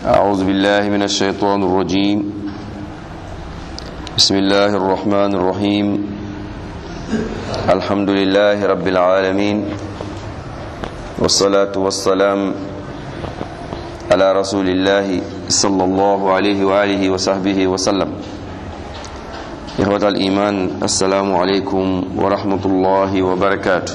أعوذ بالله من الشيطان الرجيم بسم الله الرحمن الرحيم الحمد لله رب العالمين والصلاة والسلام على رسول الله صلى الله عليه وآله وصحبه وسلم إخوة الإيمان السلام عليكم ورحمة الله وبركاته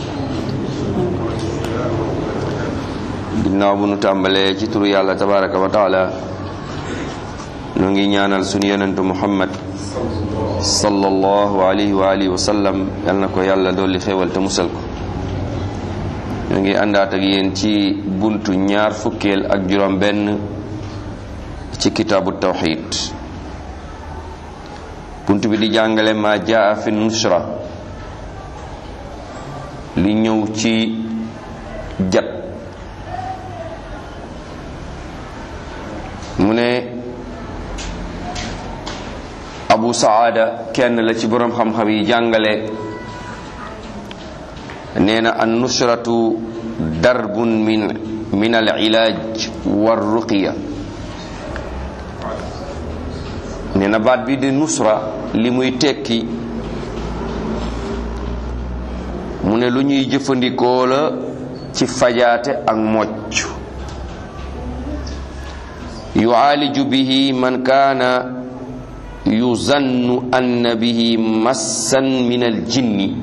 ginnaaw bu nu tàmbalee ci turu yàlla tabaraka wa taala nu ngi ñaanal sunu yonentu muhammad sallallahu alayhi wa alihi wa sallam yal na ko yàlla dolli xéewal te musal ko ñu ngi àndaat ak yéen ci buntu ñaar fukkeel ak juróom benn ci kitaabu tawxid buntu bi di jàngale ma jaa fi nusra li ñëw ci jat mu ne abu saada kenn la ci boroom xam-xam yi jàngale nee na an nusratu darbun min min al ilaaj war ruqiya nee na baat bi di nusra li muy tekki mu ne lu ñuy jëfandikoo la ci fajaate ak mocc yu'aaliju bihi man kaana yuzannu anna bihi massan min al jinni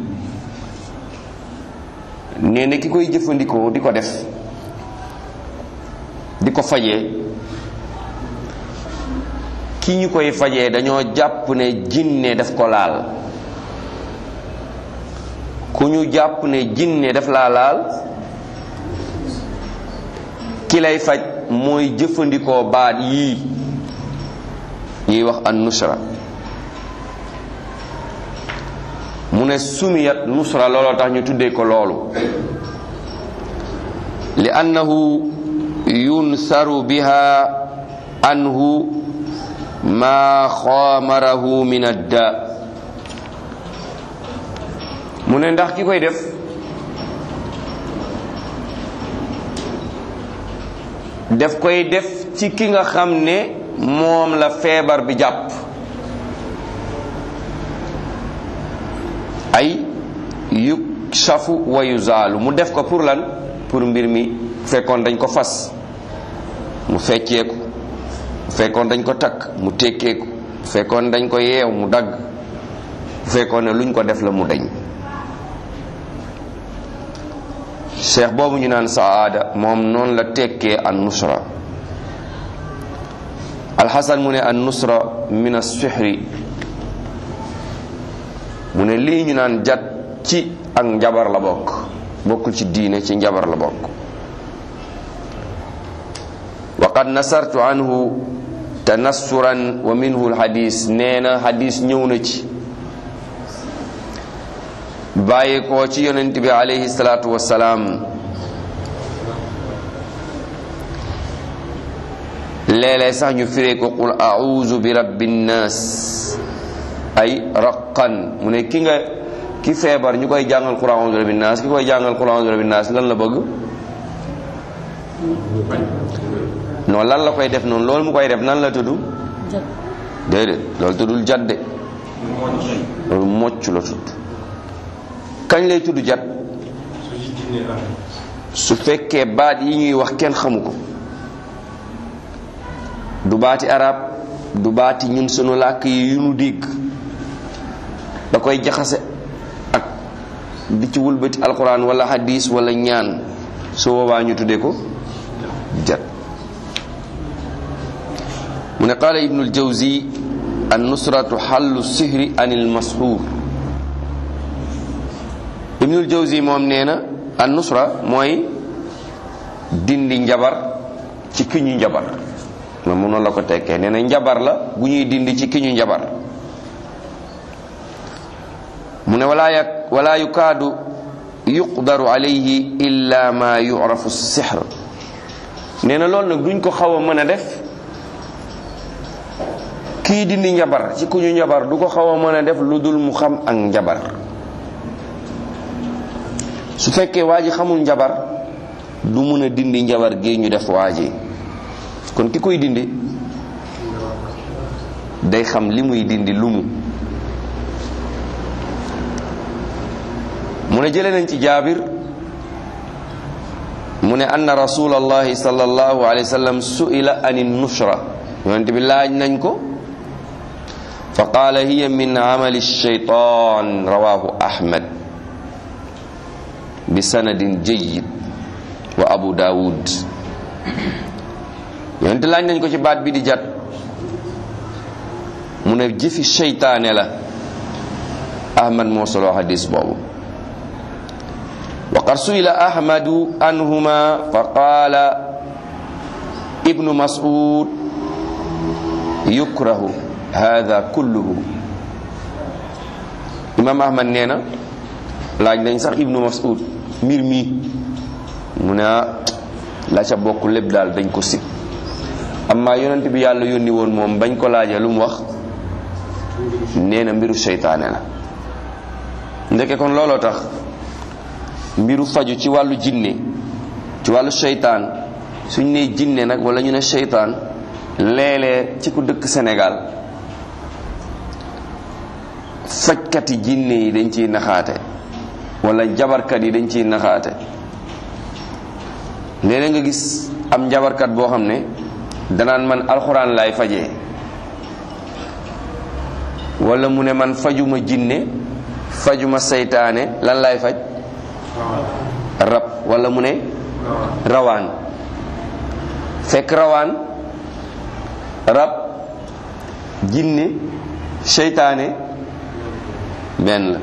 nee na ki koy jëfandikoo di ko def di ko fajee ki ñu koy fajee dañoo jàpp ne jinne daf ko laal ku ñu jàpp ne jinne daf laa laal ki lay faj mooy jëfandikoo baat yii ñuy wax an nusra mu ne sumiyat nusra looloo tax ñu tuddee ko loolu li annahu yunsaru biha anhu ma xaamarahu min adda mu ne ndax ki koy def def koy def ci ki nga xam ne moom la feebar bi jàpp ay yuk safu wa yuzaalu mu def ko pour lan pour mbir mi fekkoon dañ ko fas mu fecceeku fekkoon dañ ko takk mu tekkeeku fekkoon dañ ko yeew mu dagg fekkoon ne luñ ko def la mu dañ cheikh boobu ñu naan saada moom noonu la tekkee an nusra alxasan mu ne an nusra min as-sihri mu ne lii ñu naan jat ci ak njabar la bokk bokkul ci diine ci njabar la bokk wa qad nasartu anhu tanassuran wa minhu alxadis nee na xadis ñëw na ci bàyyi ko ci yonent bi alayhi salaatu wassalaam léeg-léeg sax ñu firee ko qul a'uuzu bi rabbin naas ay raqan mu ne ki nga ki feebar ñu koy jàngal qul a'uuzu bi rabbin naas ki koy jàngal qul a'uuzu bi rabbin naas lan la bëgg non lan la koy def noonu loolu mu koy def nan la tudd déedéet loolu tuddul jadde loolu mocc la tudd kañ lay tudd jat su fekkee baat yi ñuy wax kenn xamu ko du baati arab du baati ñun sunu làkk yi yu nu dégg da koy jaxase ak di ci wulbati alquran wala hadis wala ñaan su boobaa ñu tuddee ko jat mu ne qaala ibnul jawzi an nusratu xallu sihri anil masxuur ibnul jawzi moom nee na an nusra mooy dindi njabar ci ki ñu njabar moom mu noonu la ko tekkee nee na njabar la bu ñuy dindi ci ki ñu njabar mu ne walaa yak walaa yukaadu yuqdaru alayhi illa ma yurafu sihr nee na loolu nag duñ ko xaw a mën a def kii dindi njabar ci ku ñu njabar du ko xaw a mën a def lu dul mu xam ak njabar su fekkee waa ji xamul njabar du mun a dindi njabar gi ñu def waa ji kon ki koy dindi day xam li muy dindi lumu mu ne jële nañ ci jaabir mu ne anna rasulallahi sallallahu alayhi wa sallam su'ila ani nushra yonent bi laaj nañ ko fa qaala hiya min amali shaytan rawahu ahmad bi sanadin jayyid wa abu daawud yonent laaj nañ ko ci baat bi di jat mu ne jëfi seytaane la ahmad moo solo hadis boobu wa qad suila ahmadu anhuma fa qaala ibnu mas'ud yukrahu hada kulluhu imam ahmad nee na laaj nañ sax ibnu mas'ud mbir mi mu ne la ca bokk lépp daal dañ ko sib amma yonent bi yàlla yónni woon moom bañ ko laajee lu mu wax nee na mbiru seytaane la ndeke kon looloo tax mbiru faju ci wàllu jinne ci wàllu seytaan suñ nee jinne nag wala ñu ne seytaan léeg-léeg ci ku dëkk Sénégal fajkati jinne yi dañ ciy naxaate wala jabarkat yi dañ ciy naxaate léeg-léeg nga gis am njabarkat boo xam ne danaan man alxuraan laay fajee wala mu ne man fajuma jinne fajuma seytaane lan laay faj rab wala mu ne rawaan fekk rawaan rab jinne seytaane benn la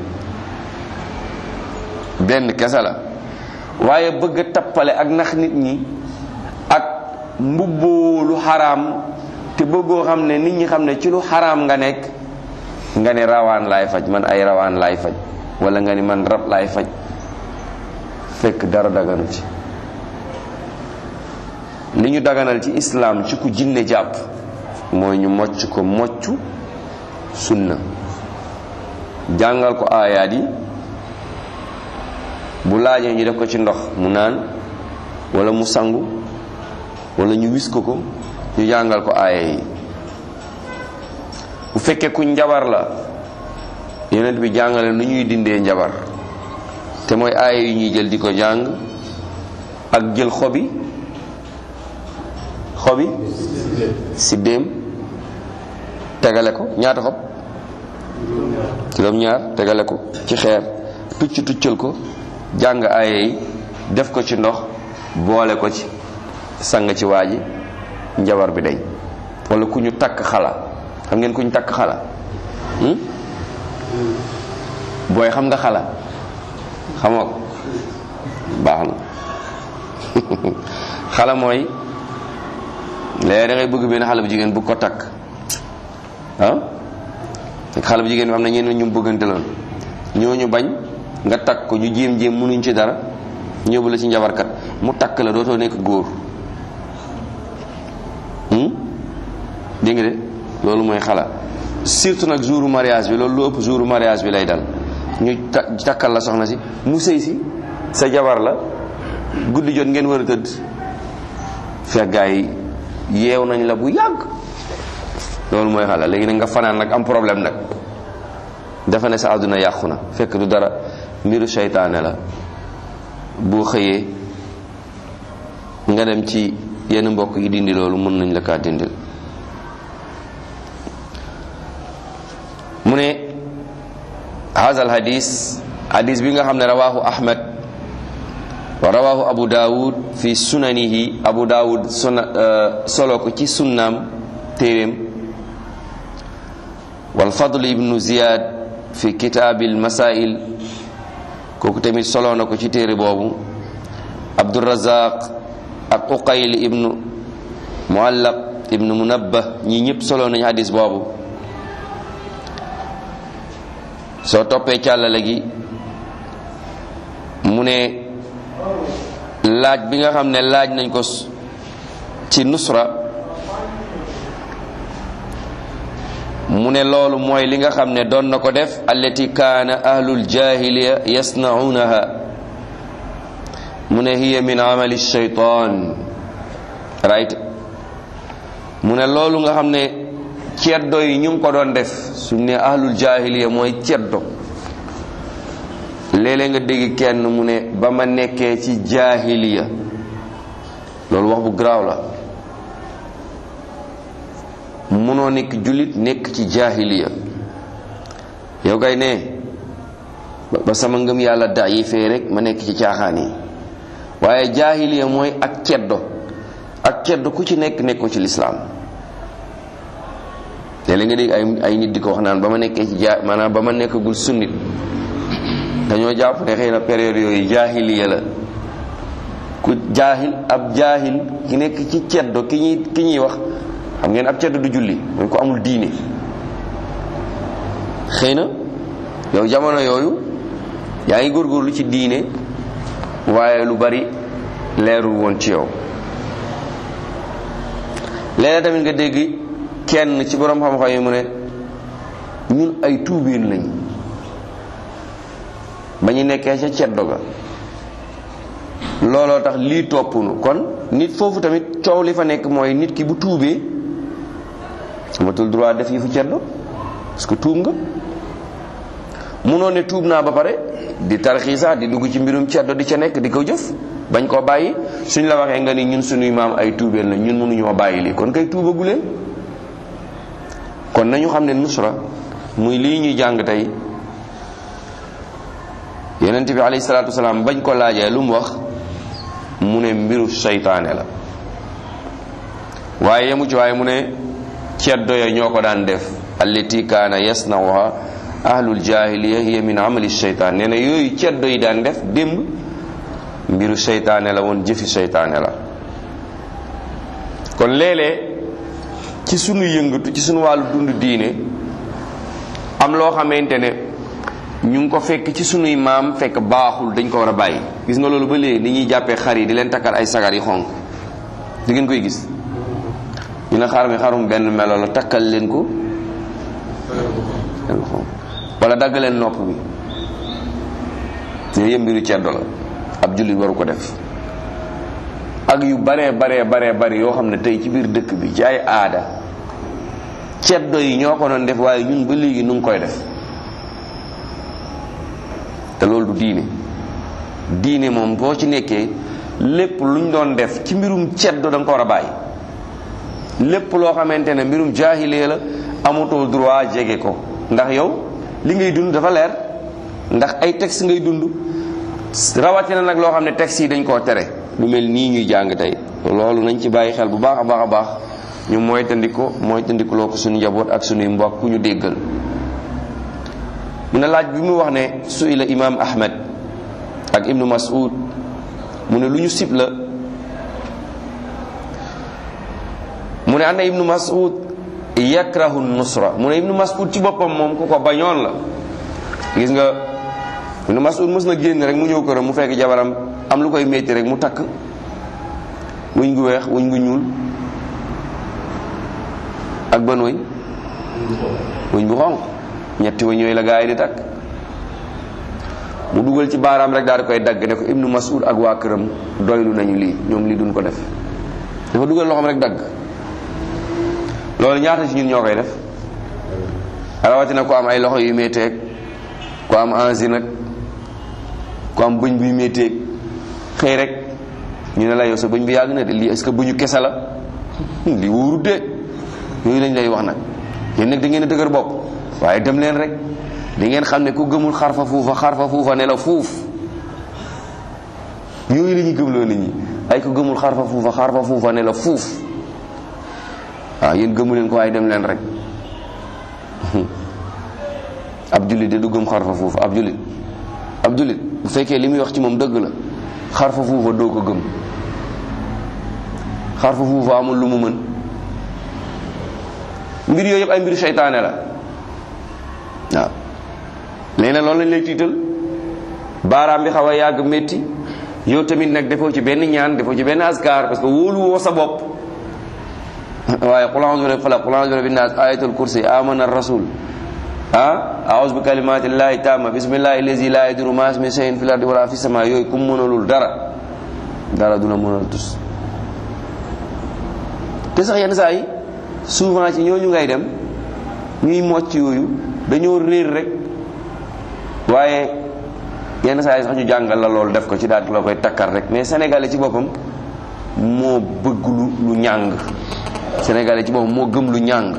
benn kese la waaye bëgg a tappale ak nax nit ñi ak mbubboo lu xaraam te bëggoo xam ne nit ñi xam ne ci lu xaraam nga nekk nga ne rawaan laay faj man ay rawaan laay faj wala nga ni man rab laay faj fekk dara daganu ci li ñu daganal ci islaam ci ku jinne jàpp mooy ñu mocc ko mocc sunna jàngal ko aayaat yi bu laajee ñu def ko ci ndox mu naan wala mu sangu wala ñu wis ko ko ñu jàngal ko aaya yi bu fekkee ku njabar la yonent bi jàngale nu ñuy dindee njabar te mooy aaya yu ñuy jël di ko jàng ak jël xobi xobi siddéem tegale ko ñaata xob juróom ñaar tegale ko ci xeer tucc tuccal ko jàng aaya yi def ko ci ndox boole ko ci sang ci waa ji njabar bi dañ wala ku ñu takk xala xam ngeen ku ñu takk xala booy xam nga xala xamoo ko baax na xala mooy léegi da ngay bëgg benn xale bu jigéen bu ko takk ah xale bu jigéen bi am na ñeneen ñu bëggante loon ñooñu bañ nga takk ko ñu jéem jéem mënuñ ci dara ñëw la ci njabarkat mu takk la dootoo nekk góor dégg nga de loolu mooy xala surtout nag jouru mariage bi loolu lu ëpp jouru mariage bi lay dal ñu takkal la soxna si mu sëy si sa jabar la guddi jot ngeen war a tëdd fekk gaa yi yeew nañ la bu yàgg loolu mooy xala léegi nag nga fanaan nag am problème nag dafa ne sa àdduna yàqu na fekk du dara mbiru seytaane la boo xëyee nga dem ci yenn mbokk yi dindi loolu mën nañ la kaa dindil mu ne haza hadis hadis bi nga xam ne rawahu ahmad wa rawahu abu daawud fi sunanihi abu daawud suna solo ko ci sunnaam téeréem wal fadl ibnu ziyad fi kitaabil masail kooku tamit solo na ko ci téere boobu abdurazaq ak uqayl ibnu muallaq ibnu munabbah ñi ñëpp solo nañu hadis boobu soo toppee càllale gi mu ne laaj bi nga xam ne laaj nañ ko ci nusra mu ne loolu mooy li nga xam ne doon na ko def allati kaana ahlul jahiliya yasnaunaha mu ne hiya min amali shaytan right mu ne loolu nga xam ne ceddo yi ñu ngi ko doon def suñ ne ahlul jahiliya mooy ceddo léeg-léeg nga dégg kenn mu ne ba ma nekkee ci jahiliya loolu wax bu garaaw la munoo nekk jullit nekk ci jahiliya yow kay ne ba sama ngëm yàlla da yi fee rek ma nekk ci caaxaan yi waaye jahiliya mooy ak ceddo ak ceddo ku ci nekk nekk ko ci lislaam léeg-léeg nga dégg ay ay nit di ko wax naan ba ma nekkee ci ja maanaam ba ma nekkagul sunnit dañoo jàpp ne xëy na période yooyu jaahiliya la ku jaahil ab jaahil ki nekk ci ceddo ki ñuy ki ñuy wax xam ngeen ab ceddo du julli mooy ko amul diine xëy na yow jamono yooyu yaa ngi góorgóorlu ci diine waaye lu bari leerul woon ci yow léeg tamit nga dégg kenn ci borom xam-xam yi mu ne ñun ay tuubeen lañ ba ñu nekkee ca ceddo ga looloo tax lii toppunu kon nit foofu tamit coow li fa nekk mooy nit ki bu tuubee amatul droit def yi fu ceddo parce que tuub nga munoo ne tuub naa ba pare di tarxiisa di dugg ci mbirum ceddo di ca nekk di ko jëf bañ koo bàyyi suñ la waxee nga ni ñun suñuy maam ay tuubeen la ñun mënuñoo bàyyi lii kon kay tuubagu leen kon nañu xam ne nusra muy lii ñuy jàng tey yonent bi alayhi salaatu wasalaam bañ ko laajee lu mu wax mu ne mbiru seytaane la waaye yemu ci waaye mu ne ceddo ya ñoo ko daan def allati kaana yasnawha ahlul jahiliya hiya min amali seytaan nee na yooyu ceddo yi daan def démb mbiru seytaane la woon jëfi seytaane la kon léeg-léeg ci sunu yëngatu ci sunu wàllu dund diine am loo xamante ne ñu ngi ko fekk ci sunuy maam fekk baaxul dañ ko war a bàyyi gis nga loolu ba léegi ni ñuy jàppee xar yi di leen takkal ay sagar yi xonk di ngeen koy gis ñu ne xar mi xarum benn melo la takkal leen ko wala dagg leen nopp bi yooyu yëpp mbiru ceddo la ab jullit waru ko def ak yu baree baree baree bari yoo xam ne tey ci biir dëkk bi ci ay aada ceddo yi ñoo ko doon def waaye ñun ba léegi nu ngi koy def te loolu du diine diine moom boo ci nekkee lépp luñ doon def ci mbirum ceddo da nga ko war a bàyyi lépp loo xamante ne mbirum jaahilee la amatoo droit jege ko ndax yow li ngay dund dafa leer ndax ay texte ngay dund rawatina nag loo xam ne texte yi dañ koo tere lu mel nii ñuy jàng tey loolu nañ ci bàyyi xel bu baax a baax a baax ñu mooy tandiko mooy tandikuloo ko suñu njaboot ak suñuy mbokk ku ñu déggal mu ne laaj bi mu wax ne suila imam ahmed ak ibnu mas'ud mu ne lu ñu sib la mu ne anna ibnu mas'ud yakrahu nusra mu ne ibnu mas'ud ci boppam moom ku ko bañoon la gis nga ibnu mas'ud mës na génn rek mu ñëw këram mu fekk jabaram am lu koy métti rek mu takk wuñ gu weex wuñ gu ñuul ak ban wëñ wuñ bu xonq ñetti wëñ yooyu la gaa yi di takk mu dugal ci baaraam rek daal di koy dagg ne ko ibnu mas'ud ak waa këram doylu nañu lii ñoom lii duñ ko def dafa dugal loxoom rek dagg loolu ñaata ci ñun ñoo koy def rawatina ko am ay loxo yu métteeg ko am angine nag ko am bëñ buy métteeg xëy rek ñu ne la yow sa bëñ bi yàgg na de lii est-ce que bëñu kese la lii wóorut de yooyu lañ lay wax nag yéen nag da ngeen a dëgër bopp waaye dem leen rek di ngeen xam ne ku gëmul xarfa fuufa xarfa fuufa ne la fuuf yooyu la ñuy gëmloo nit ñi ay ku gëmul xarfa fuufa xarfa fuufa ne la fuuf waaw yéen gëmu leen ko waaye dem leen rek ab jullit de du gëm xarfa fuufa ab jullit ab jullit bu fekkee li muy wax ci moom dëgg la xarfa fuufa doo ko gëm xarfa fuufa amul lu mu mën mbir yooyu yëpp ay mbiru seytaane la waaw léegi nag loolu lañ lay tiital baaraam bi xaw a yàgg métti yow tamit nag defoo ci benn ñaan defoo ci benn askar parce que wóolu woo sa bopp waaye qul a'udhu bi rabbil falaq qul a'udhu bi rabbin nas ayatul kursi amana rasul ah a'udhu bi kalimatillahi tamma bismillahi allazi la yadurru ma ismihi shay'un fil ardi wala fis sama yooyu kum mënalul dara dara du la mënal tus te sax yenn saa yi souvent ci ñooñu ngay dem ñuy mocc yooyu dañoo réer rek waaye yenn saa yi sax ñu jàngal la loolu def ko ci daal la koy takkar rek mais sénégalais ci boppam moo bëgg lu lu ñàng sénégalais ci boppam moo gëm lu ñàng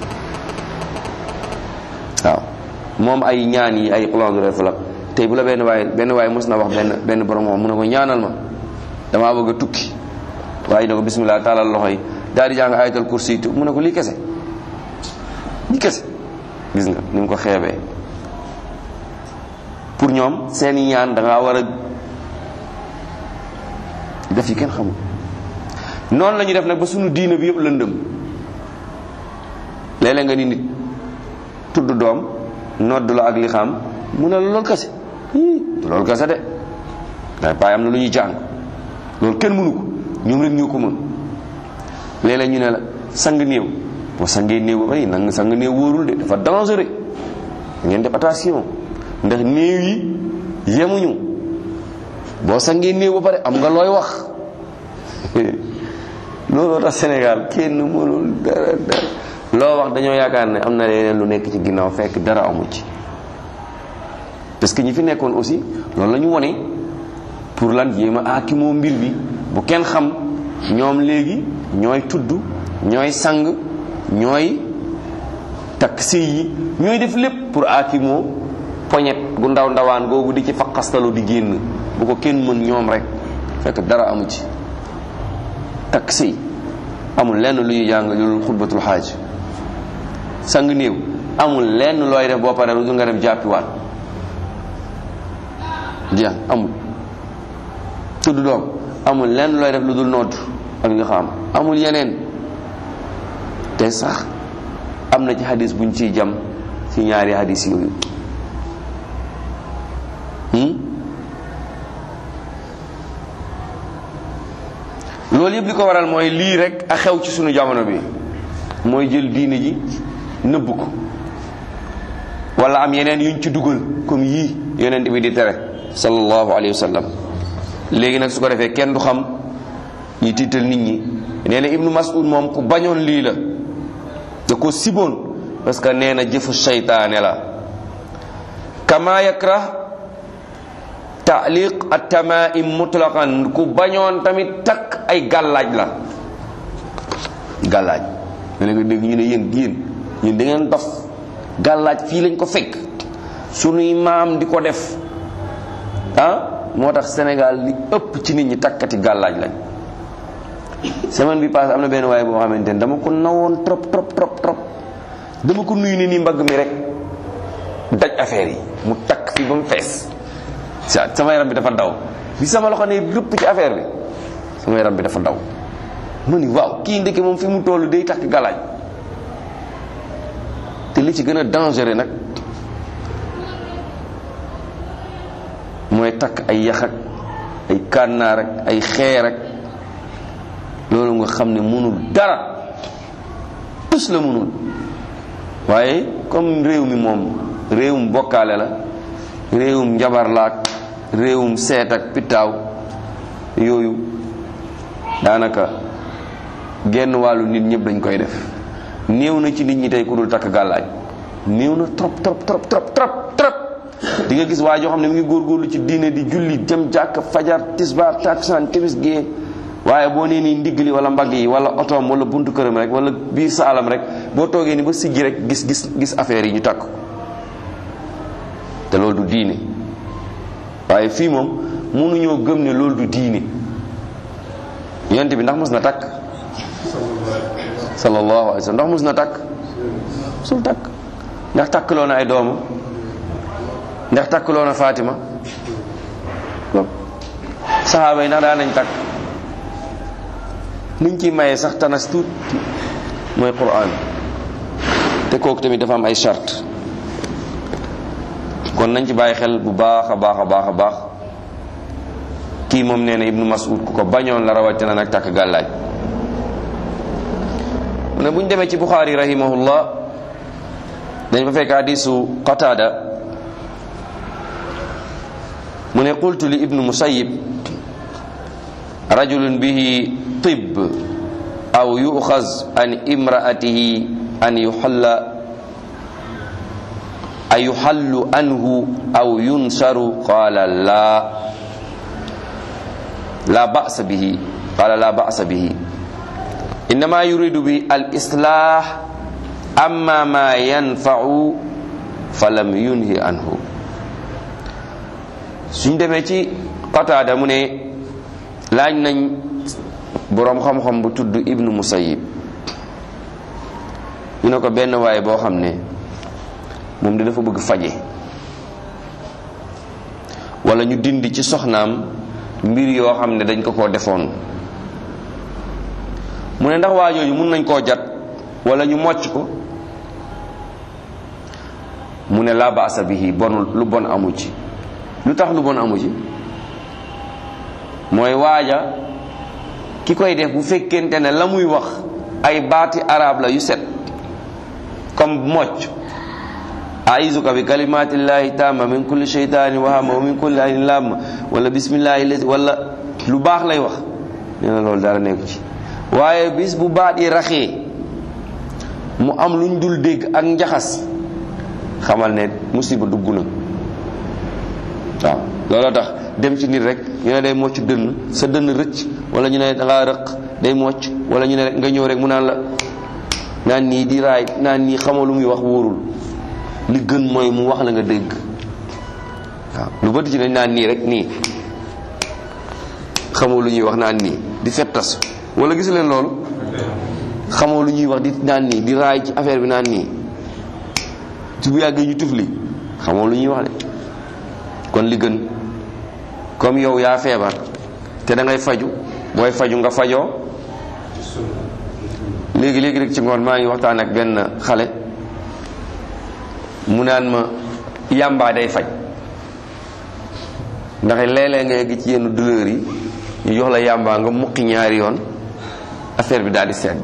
waaw moom ay ñaan yi ay xulondu def la tey bu la benn waaye benn waaye mos na wax benn benn borom moom mu ne ko ñaanal ma damaa bëgg a tukki waaye ne ko bismillah taalal loxo yi daal di jàng ayatal kursi mu ne ko lii kese lii kese gis nga ni mu ko xeebee pour ñoom seeni ñaan da ngaa war a def yi kenn xamul noonu la ñu def nag ba sunu diina bi yëpp lëndëm léeg-léeg nga ni nit tudd doom nodd la ak li xam mu ne la loolu kese loolu kese de waaye paay am na lu ñuy jàng loolu kenn mënu ko ñoom rek ñoo ko mën léeg-léeg ñu ne la sang néew boo sangee néew ba bay nang sang néew wóorul de dafa dangereux ngeen def attention ndax néew yi yemuñu boo sangee néew ba pare am nga looy wax looloo tax Sénégal kenn mënul dara dara loo wax dañoo yaakaar ne am na leneen lu nekk ci ginnaaw fekk dara amu ci parce que ñi fi nekkoon aussi loolu la ñu wone pour lan jéem a aakimoo mbir bi bu kenn xam ñoom léegi ñooy tudd ñooy sang ñooy takk sëy yi ñooy def lépp pour aakimoo poñet gu ndaw ndawaan googu di ci faqastalu di génn bu ko kenn mën ñoom rek fekk dara amu ci takk sëy amul lenn lu ñuy jàng loolu xutbatul xaaj sang néew amul lenn looy def boo paree lu nga dem jàppiwaat jeex amul tudd doom amul lenn looy def lu dul nodd ak nga xam amul yeneen te sax am na ci hadis buñ ciy jam ci ñaari hadis yooyu loolu yëpp li ko waral mooy lii rek a xew ci sunu jamono bi mooy jël diine ji nëbb ko wala am yeneen yuñ ci dugal comme yii yonent bi di tere sallallahu alayhi wa sallam léegi nag su ko defee kenn du xam ñi tiital nit ñi nee na ibnu mas'ud moom ku bañoon lii la da ko siboon parce que nee na jëfu seytaane la kama yakrah taaliq at-tamaim mutlaqan ku bañoon tamit takk ay gàllaaj la gàllaaj nga ne ko dégg ñu ne yéen yéen ñun da ngeen dof gàllaaj fii lañ ko fekk sunuy maam di ko def ah moo tax Sénégal li ëpp ci nit ñi takkati gàllaaj lañ semaine bi passé am na benn waaye boo xamante ne dama ko nawoon trop trop trop trop dama ko nuyu ni nii mbagg mi rek daj affaire yi mu takk fii ba mu fees sa sama yaram bi dafa daw bi sama loxo ne rëpp ci affaire bi sama yaram bi dafa daw ma ni waaw kii ndeke moom fi mu toll day takk gàllaaj te li ci gën a dangereux nag mooy takk ay yax ak ay kànnaar ak ay xeer ak loolu nga xam ne mënul dara tus la mënul waaye comme réew mi moom réewum bokkaale la réewum njabar laak réewum seet ak pitaaw yooyu daanaka genn wàllu nit ñëpp dañ koy def néew na ci nit ñi tey ku dul takk gàllaaj néew na trop trop trop trop trop trop di nga gis waa joo xam ne mu ngi góorgóorlu ci diine di julli jëm jàkk fajar tisbaar taksaan timis gée waaye boo nee nii ndigg li wala mbagg yi wala otoom wala buntu këram rek wala biir sa alam rek boo toogee ni ba siggi rek gis gis gis affaire yi ñu takk te loolu du diine waaye fii moom mënuñoo gëm ne loolu du diine yonent bi ndax mos na takk sallallahu alayhi wa sallam ndax mos na takk sul takk ndax takkloo na ay doomam ndax takkloo na Fatima saxaaba yi ndax daan nañ takk niñ ci maye sax tanas tuut mooy Qur'an te kooku tamit dafa am ay charte kon nañ ci bàyyi xel bu baax a baax a baax a baax kii moom nee na ibnu mas'ud ku ko bañoon la rawatina nag takk gàllaaj mu ne bu ñu demee ci buxaari rahimahullah dañ fa fekk hadisu qatada mu ne qultu li ibnu musayyib rajulun bihi tib aw yuxaz an imraatihi an yuxalla an yuxallu anhu aw yunsaru qala la la ba'sa bihi qala la ba'sa bihi innama yuridu bi al islah amma ma yanfa'u falam yunhi anhu suñ demee ci qataada mu ne laaj nañ boroom xam-xam bu tudd ibnu musayib ñu ne ko benn waaye boo xam ne moom di dafa bëgg faje wala ñu dindi ci soxnaam mbir yoo xam ne dañ ko koo defoon mu ne ndax waa jooju mun nañ koo jat wala ñu mocc ko mu ne laa baasa bihi bonul lu bon amu ci lu tax lu bon amu ci mooy waaja ki koy def bu fekkente ne la muy wax ay baati arab la yu set comme mocc aizuka bi kalimatillahi tamma min kulli shaytanin wahama wa min kulli ainin lamma wala bismillahi lazi wala lu baax lay wax nee na loolu dara nekku ci waaye bis bu baat yi raxee mu am luñ dul dégg ak njaxas xamal ne musiba dugg na waaw looloo tax dem ci nit rek ñu ne day mocc dënn sa dënn rëcc wala ñu ne da ngaa rëq day mocc wala ñu ne rek nga ñëw rek mu naan la naan nii di raay naan nii xamoo lu muy wax wóorul li gën mooy mu wax la nga dégg waaw lu bëri ci dañ naan nii rek nii xamoo lu ñuy wax naan nii di fettas wala gis leen loolu xamoo lu ñuy wax di naan nii di raay ci affaire bi naan nii ci bu yàggee ñu tufli xamoo lu ñuy wax de kon li gën comme yow yaa feebar te da ngay faju booy faju nga fajoo léegi léegi rek ci ngoon maa ngi waxtaan ak benn xale mu naan ma yàmbaa day faj ndax léeg-léeg nga yegg ci yenn douleur yi ñu jox la yàmbaa nga muqi ñaari yoon affaire bi daal di sedd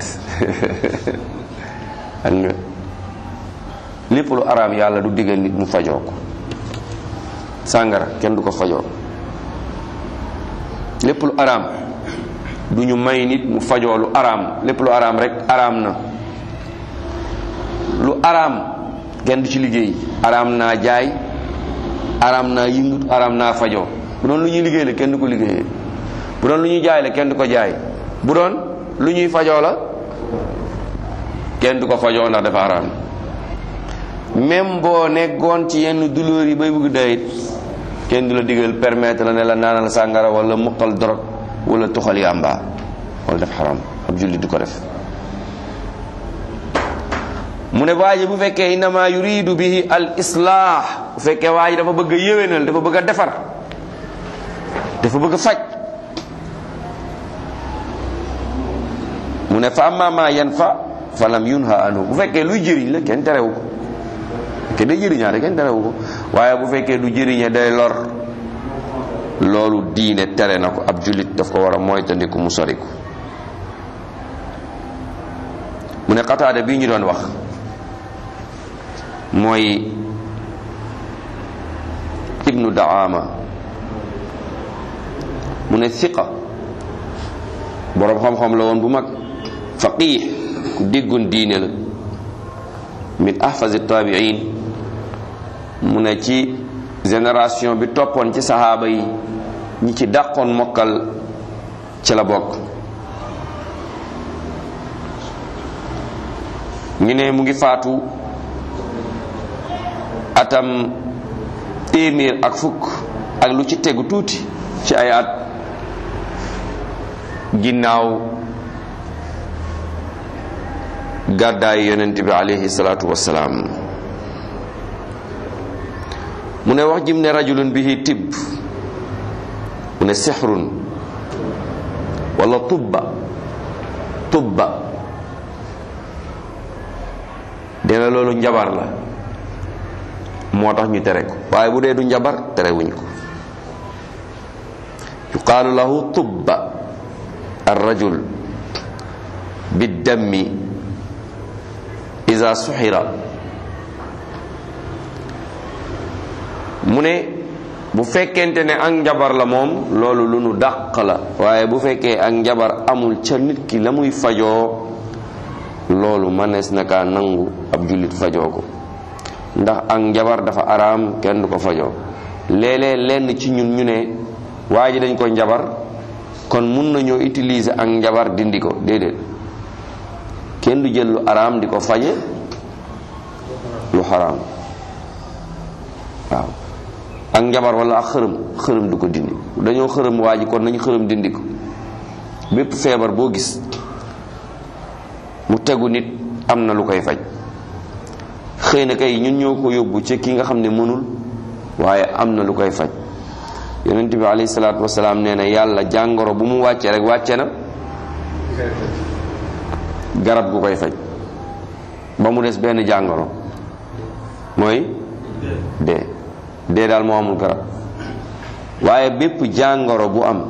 ak nga lépp lu araam yàlla du diggal nit mu fajoo ko sàngara kenn du ko fajoo lépp lu araam du ñu may nit mu fajoo lu araam lépp lu araam rek araam na lu araam kenn du ci liggéey araam naa jaay araam naa yëngut araam naa fajoo bu doon lu ñuy liggéey la kenn du ko liggéeyee bu doon lu ñuy jaay la kenn du ko jaay bu doon lu ñuy fajoo la kenn du ko fajoo ndax dafa araam même boo nekkoon ci yenn douleur yi bay bëgg dayit kenn du la digal permettre la ne la naanal sàngara wala muqal dorog wala tuxal yàmba wala def xaram ab jullit du ko def mu ne waa ji bu fekkee innama yuridu bihi al islah bu fekkee waa ji dafa bëgg a yéwénal dafa bëgg a defar dafa bëgg a faj mu ne fa amma ma yanfa fa lam yunha anhu bu fekkee luy jëriñ la kenn terewu ko ke day jëriñaate kenn terewu ko waaye bu fekkee du jëriñe day lor loolu diine tere na ko ab jullit daf ko war a moytandiku mu soriku mu ne xataada bii ñu doon wax mooy ibnu daama mu ne siqa boroom xam-xam la woon bu mag faqih ku déggoon diine la min ahfazi tabiin mu ne ci génération bi toppoon ci saxaaba yi ñi ci dàqoon mokkal ci la bokk ñu ne mu ngi faatu atam téeméer ak fukk ak lu ci tegu tuuti ci ay at ginnaaw gàddaay yonent bi alayhi salaatu wassalaam mu ne wax jim ne rajulun bihi tibb mu ne sixrun wala tubba tubba dina loolu njabar la moo tax ñu tere ko waaye bu dee du njabar terewuñ ko yuqaalu lahu tubba arrajul biddammi ida suxira mu ne bu fekkente ne ak njabar la moom loolu lu nu dàq la waaye bu fekkee ak njabar amul ca nit ki la muy fajoo loolu mënees na kaa nangu ab jullit fajoo ko ndax ak njabar dafa araam kenn du ko fajoo léeg-léeg lenn ci ñun ñu ne waa ji dañ ko njabar kon mun nañoo utiliser ak njabar dindi ko déedéet kenn du jël lu araam di ko faje lu xaraam waaw ak njabar wala ak xërëm xërëm du ko dindi dañoo xërëm waa ji kon nañu xërëm dindi ko bépp feebar boo gis mu tegu nit am na lu koy faj xëy na kay ñun ñoo ko yóbbu ci ki nga xam ne mënul waaye am na lu koy faj yonent bi alayhi salaatu wasalaam nee na yàlla jàngoro bu mu wàccee rek wàcce na garab gu koy faj ba mu des benn jàngoro mooy dee dee daal moo amul garab waaye bépp jàngoro bu am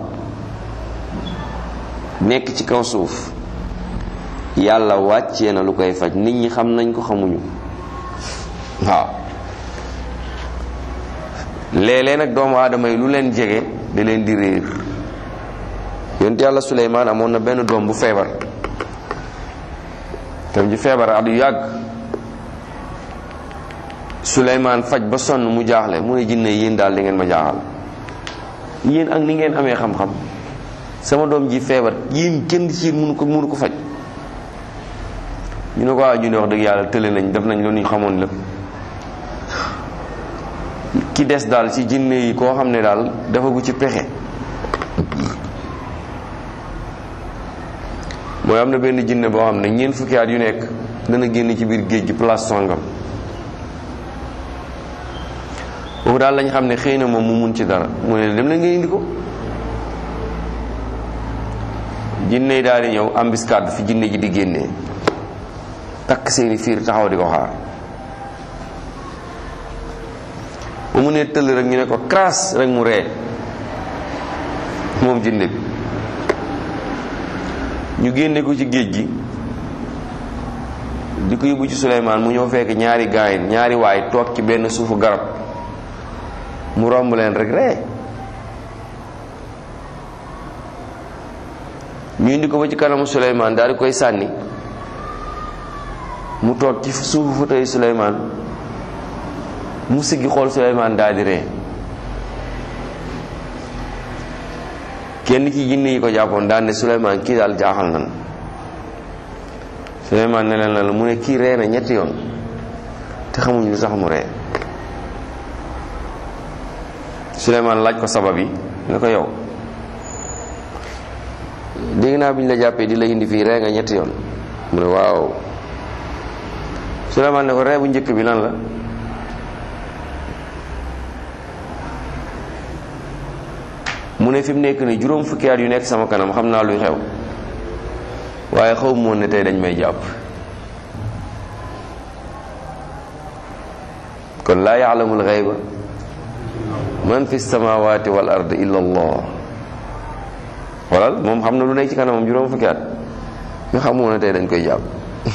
nekk ci kaw suuf yàlla wàccee na lu koy faj nit ñi xam nañ ko xamuñu waaw léeg-léeg nag doomu aadama yi lu leen jege da leen di réer yonent yàlla Suleymaan amoon na benn doom bu feebar tam ji feebar at yu yàgg Suleymaan faj ba sonn mu jaaxle mu ne jinne yéen daal di ngeen ma jaaxal yéen ak ni ngeen amee xam-xam sama doom ji feebar yéen kenn ci yéen mënu ko mënu ko faj ñu ne ko waaw ñu ne wax dëgg yàlla tële nañ def nañ loolu ñu xamoon lépp ki des daal ci jinne yi koo xam ne daal dafa gu ci pexe mooy am na benn jinne boo xam ne ñeent fukki at yu nekk dana génn ci biir géej gi place songam boobu daal lañ xam ne xëy na moom mu mun ci dara mu ne dem na nga indi ko jinne yi daal di ñëw embuscade fi jinne ji di génnee takk seeni fiir taxaw di ko xaar ba mu ne tëll rek ñu ne ko crasse rek mu ree moom jinne bi ñu génne ko ci géej gi di ko yóbbu ci Suleymaan mu ñëw fekk ñaari gaay ñaari waay toog ci benn suufu garab mu romb leen rek ree ñu indi ko ba ci kanamu Suleymaan daal di koy sànni mu toog ci suufu fauteuil Suleymaan mu siggi xool Suleymaan daal di ree kenn ci jinne yi ko jàppoon daan ne Suleymaan kii daal jaaxal nan Suleymaan ne leen la mu ne kii ree na ñetti yoon te xamuñ lu sax mu ree Suleymaan laaj ko sabab yi ne ko yow dégg naa bi ñu la jàppee di la indi fii ree nga ñetti yoon mu ne waaw Suleymaan ne ko ree bu njëkk bi lan la mu ne fi mu nekk ni juróom fukki at yu nekk sama kanam xam naa luy xew waaye xaw moon ne tey dañ may jàpp kon laa yaalamul xayba man fi samawati wal ard illa allah walal moom xam na lu nekk ci kanamam juróom fukki at nga xamoon ne tey dañ koy jàpp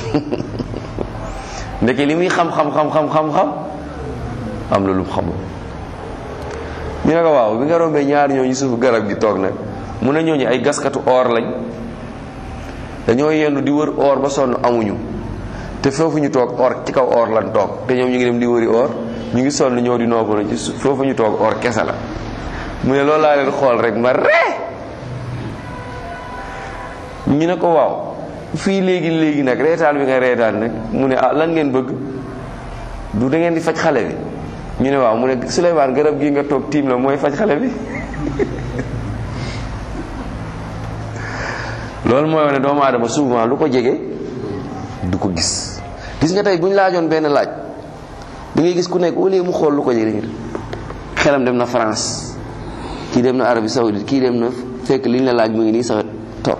ndeke li muy xam-xam-xam-xam-xam-xam am na lu mu xamul ñu ne ko waaw bi nga rombee ñaar ñooñu suuf garab gi toog nag mu ne ñooñu ay gaskatu or lañ dañoo yendu di wër or ba sonn amuñu te foofu ñu toog or ci kaw or lan toog te ñoom ñu ngi dem di wëri or ñu ngi sonn ñëw di noppalu ci suuf foofu ñu toog or kese la mu ne loolu laa leen xool rek ma ree ñu ne ko waaw fii léegi léegi nag reetaan bi nga reetaan nag mu ne ah lan ngeen bëgg du da ngeen di faj xale bi ñu ne waaw mu ne Souleymane garab gi nga toog tiim la mooy faj xale bi loolu mooy wane doomu aadama souvent lu ko jege du ko gis gis nga tey bu ñu laajoon benn laaj da ngay gis ku nekk au lieu mu xool lu ko jege xelam dem na France kii dem na Arabie Saoudite kii dem na fekk li ñu la laaj mu ngi nii sa toog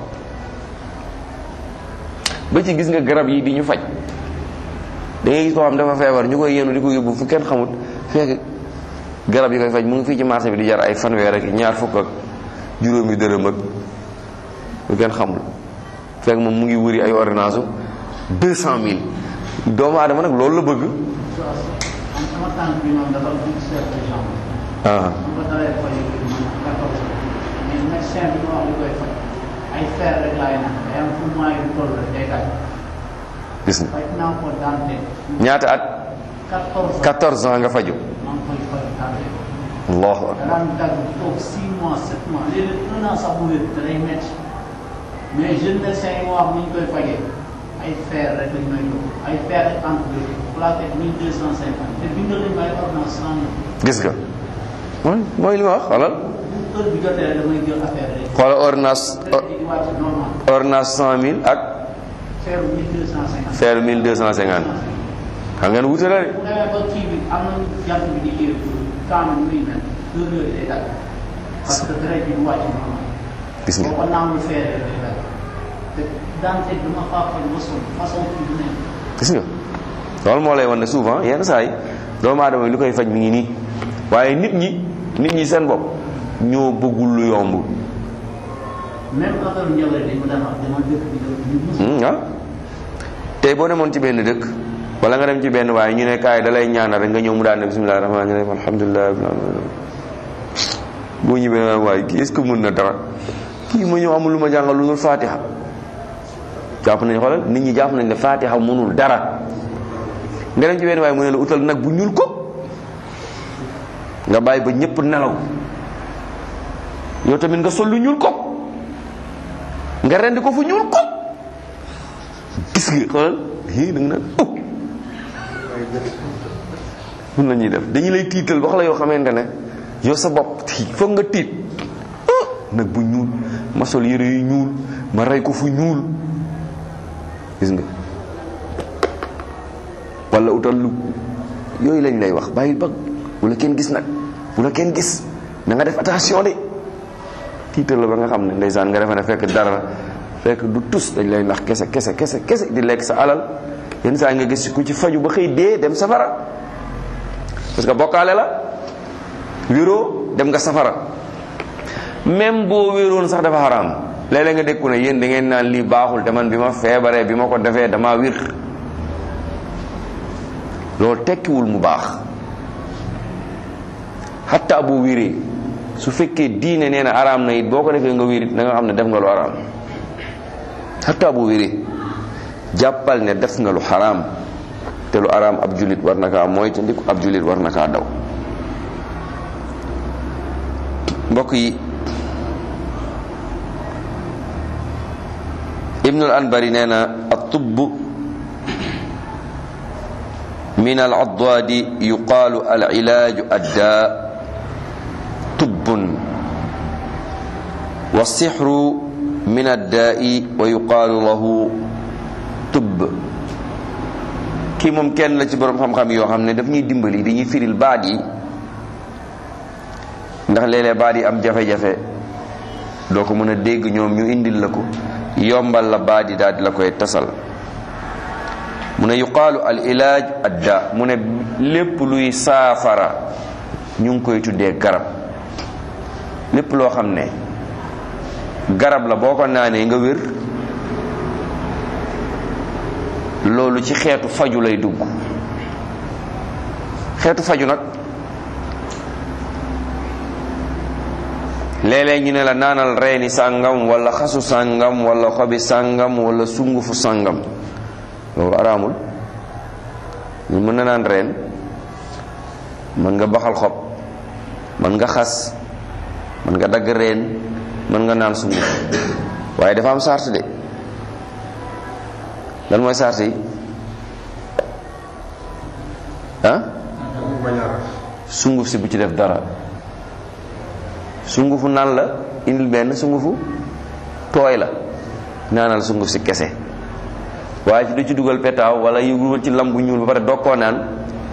ba ci gis nga garab yi di ñu faj da ngay gis koo xam dafa feebar ñu koy yenu di ko yóbbu fu kenn xamut fekk garab yi koy faj mu ngi fii ci marché bi di jar ay fanweer ak ñaar fukk ak juróomi dërëm ak lu kenn xamul fekk moom mu ngi wëri ay ordonnance u deux cent mille doomu aadama nag loolu la bëgg ah bu ko dalee faj man quatorze mais médecin bi ma wax li koy faj ay fer rek laay naan day am fu mois yu toll rek day daj gis nga faj naa ko dante ñaata at quatorze 14 ans nga faju maa ngi koy faj dante allahu akbar danaan dagg toog six mois sept mois léeg-léeg un an sax bu wér te day métti mais jeune médecin yi ma wax ni ñu koy fajee ay fer rek lañ may jox ay fer ak antibiotique plaquette mille deux cent cinquante te bindal nañ may ordonnance cent mille gis nga mooy mooy li ma wax xoolal bu heure bi jotee rek damay jël affaire rek xoolal ordonnance traité di wàcc normal ordonnance 100000 ak fer mille deux cent cinquante fer 1250 xam ngeen wute la de bu demee ba kii bi am na jant bi di yéeg temps bi muy mel heure yooyu day dagg parce que traité bi du wàcc normal gis nga boo ko naanul feere day dagg te daante dama faa faj ba sonn façon kii bu nekk gis nga loolu moo lay wan ne souvent yenn saa yi doomu aadama yi li koy faj mi ngi nii waaye nit ñi nit ñi seen bopp ñoo bëggul lu yomb même affaire njëriñ dañ ko daan wax dama dëkk bi ñu mus Hmm, ah tey boo demoon ci benn dëkk wala nga dem ci benn waaye ñu ne kaay da lay ñaanal rek nga ñëw mu daan ne bisimilah rahmaani rahim alhamdulilah rabbil alamin boo ñëwee naan waaye kii est-ce que mën na dara kii ma ñëw amul lu ma jàngal lu dul fatiha jàpp nañ xoolal nit ñi jàpp nañ ne fatiha mënul dara nga dem ci benn waaye mu ne la utal nag bu ñuul ko nga bàyyi ba ñëpp nelaw yow tamit nga sol lu ñuul ko nga rendi ko fu ñuul ko gis nga xoolal hii da nga naan oh mun la ñuy def dañu lay tiital wax la yoo xamante ne yow sa bopp tii foog nga tiit ah nag bu ñuul ma sol yére yu ñuul ma rey ko fu ñuul gis nga wala utal lu yooyu lañ lay wax bàyyi ba bu la kenn gis nag bu la kenn gis na nga def attention de tiital la ba nga xam ne ndeysaan nga defe ne fekk dara fekk du tus dañ lay nax kese kese kese kese di lekk sa alal yenn saa nga gis ku ci faju ba xëy dee dem safara parce que bokkaale la wéroo dem nga safara même boo wéroon sax dafa xaraam léeg-léeg nga dékku ne yéen da ngeen naan lii baaxul te man bi ma feebaree bi ma ko defee damaa wir loolu tekkiwul mu baax xatta boo wiree su fekkee diine nee na araam na it boo ko defee nga wér it da nga xam ne def nga lu araam xatta boo wéree jàppal ne def nga lu xaraam te lu araam ab julit war na kaa moytandiku ab julit war na kaa daw mbokk yi ibnul anbari nee na at-tubb min al-addaadi yuqaalu al-ilaaju addaa tubbun wa sixru min addaa'i wa yuqaalu lahu tubb kii moom kenn la ci borom xam-xam yoo xam ne daf ñuy dimbali dañuy firil baat yi ndax léeg-léeg baat yi am jafe-jafe doo ko mën a dégg ñoom ñu indil la ko yombal la baat yi daal di la koy tasal mu ne yuqaalu al ilaaj adda mu ne lépp luy saafara ñu ngi koy tuddee garab lépp loo xam ne garab la boo ko naanee nga wér loolu ci xeetu faju lay dugg xeetu faju nag léeg-léeg ñu ne la naanal reeni sàngam wala xasu sàngam wala xobi sàngam wala sungufu sàngam loolu araamul ñu mën na naan reen mën nga baxal xob mën nga xas mën nga dagg reen mën nga naan sunguf waaye dafa am sart de lan mooy sart yi ah sunguf si bu ci def dara sungufu naan la indil benn sungufu tooy la naanal sunguf si kese waaye ci du ci dugal petaaw wala yëgul ci lam bu ñuul ba pare doog koo naan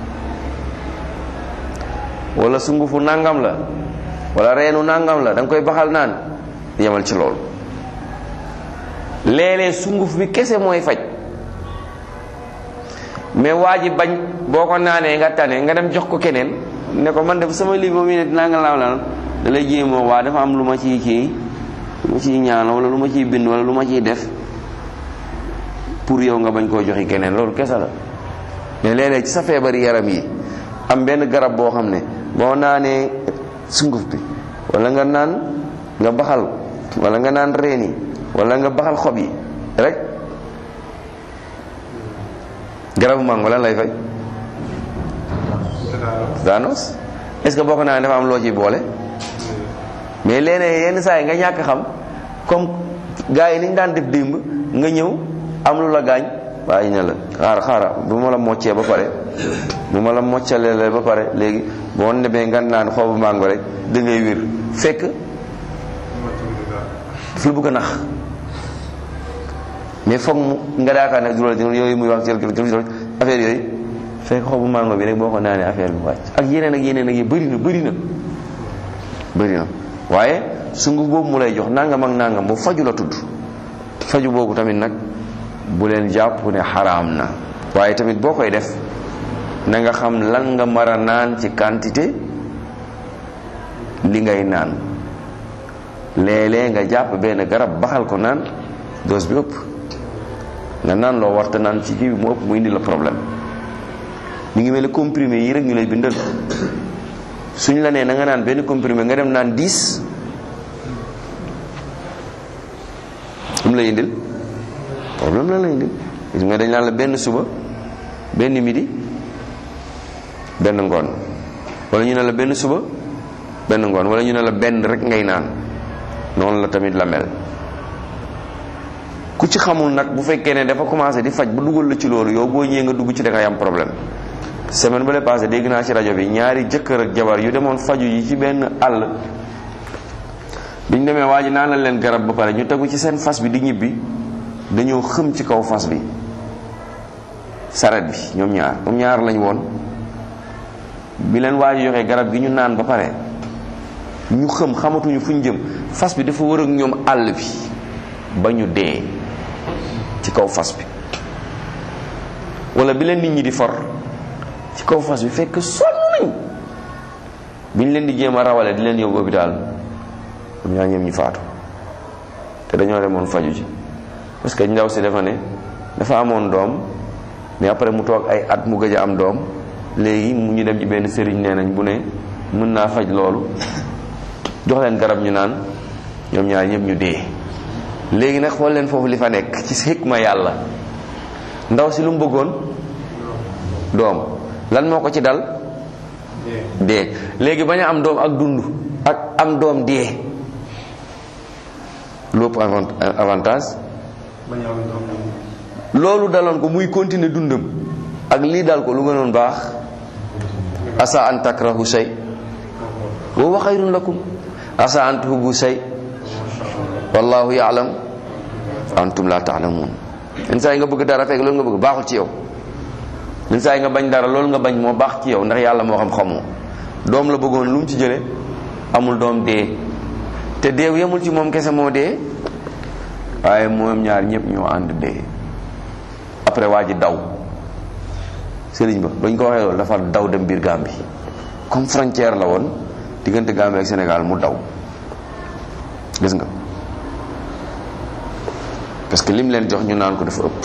wala sungufu nangam la wala reenu nangam la da nga koy baxal naan yemal ci loolu léeg-léeg sunguf bi kese mooy faj mais waa ji bañ boo ko naanee nga tane nga dem jox ko keneen ne ko man def sama lii moom ne dinaa nga laaw naan da lay jéemoo waa dafa am lu ma ciy kii lu ma ciy ñaan wala lu ma ciy bind wala lu ma ciy def pour yow nga bañ koo joxi keneen loolu kese la mais léeg-léeg ci sa feebari yaram yi am benn garab boo xam ne boo naanee sunguf bi wala nga naan nga baxal wala nga naan reen yi wala nga baxal xob yi rek garabu mango lan lay fay daanoos est ce que boo ko naan dafa am loo ciy boole mais léeg yenn saa yi nga ñàkk xam comme gars yi ni ñu daan def démb nga ñëw am lu la gaañ waaye ñu ne la xaar xaara bu ma la moccee ba pare bu ma la moccalee ba pare léegi boo demee nga naan xobu mango rek da ngay wér fekk fi bëgg a nax mais foog mu nga daakaar ne juróom yooyu muy wax affaire yooyu fekk xobu mango bi rek boo ko naanee affaire bi wàcc ak yeneen ak yeneen ak yi bëri na bëri na bëri na waaye sunguf boobu mu lay jox nangam ak nangam boobu faju la tudd faju boobu tamit nag bu leen jàpp ne xaraam na waaye tamit boo koy def na nga xam lan nga mar a naan ci quantité li ngay naan léeg-léeg nga jàpp benn garab baxal ko naan dose bi ëpp nga naan loo warta naan ci kii bi mu ëpp mu indi la problème mi ngi mel ni comprimé yi rek ñu lay bindal suñ la nee na nga naan benn comprimé nga dem naan 10 um lay indil problème la lay indil gis nga dañ naan la benn suba benn midi benn ngoon wala ñu ne la benn suba benn ngoon wala ñu ne la benn rek ngay naan noonu la tamit la mel ku ci xamul nag bu fekkee ne dafa commencé di faj ba dugal la ci loolu yow boo ñëwee nga dugg ci da ngay am problème semaine ba le passé dégg naa ci rajo bi ñaari jëkkër ak jabar yu demoon faju yi ci benn àll biñ demee waa ji naan la leen garab ba pare ñu tegu ci seen fas bi di ñibbi dañoo xëm ci kaw fas bi saret bi ñoom ñaar ñoom ñaar lañ woon bi leen waa ji joxee garab gi ñu naan ba pare ñu xëm xamatuñu fuñ jëm fas bi dafa wër ak ñoom àll bi ba ñu dee ci kaw fas bi wala bi leen nit ñi di for ci kaw fas bi fekk sonn nañ biñ leen di jéem a rawale di leen yóbbu hôpital ñoom ñaar ñoom ñu faatu te dañoo demoon faju ji parce que ndaw si dafa ne dafa amoon doom mais après mu toog ay at mu gëj a am doom léegi mu ñu dem ci benn sëriñ nee nañ bu ne mën naa faj loolu jox leen garab ñu naan ñoom ñaar ñëpp ñu dee léegi nag xool leen foofu li fa nekk ci xikma yàlla ndaw si lu mu bëggoon doom lan moo ko ci dal dee léegi bañ a am doom ak dund ak am doom dee lépp avantage loolu daloon ko muy continuer dundam ak lii dal ko lu gënoon baax asa an takrahu shay wa huwa xayrun lakum asa an tuhibbu shay wallahu ya'lam antum la ta'lamun yenn saa yi nga bëgg dara fekk loolu nga bëgg baaxul ci yow yenn saa yi nga bañ dara loolu nga bañ moo baax ci yow ndax yàlla moo xam xamoo doom la bëggoon lu mu ci jële amul doom dee te deew yemul ci moom kese moo dee waaye moom ñaar ñëpp ñoo ànd dee après waa ji daw sëriñ ba bañ ko waxee loolu dafa daw dem biir Gambie comme frontière la woon diggante Gambie ak Sénégal mu daw gis nga parce que lim leen jox ñu naan ko dafa ëpp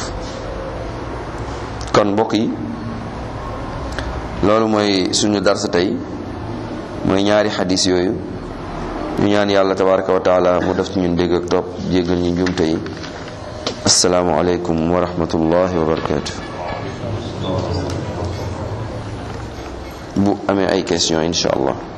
kon mbokk yi loolu mooy suñu darsa tey mooy ñaari xadis yooyu ñu ñaan yàlla tabaraka wa taala mu def ci ñun dégg ak topp jéggal ñu njuumte yi asalaamu aleykum wa rahmatullahi wa barakatu bu amee ay question insha allah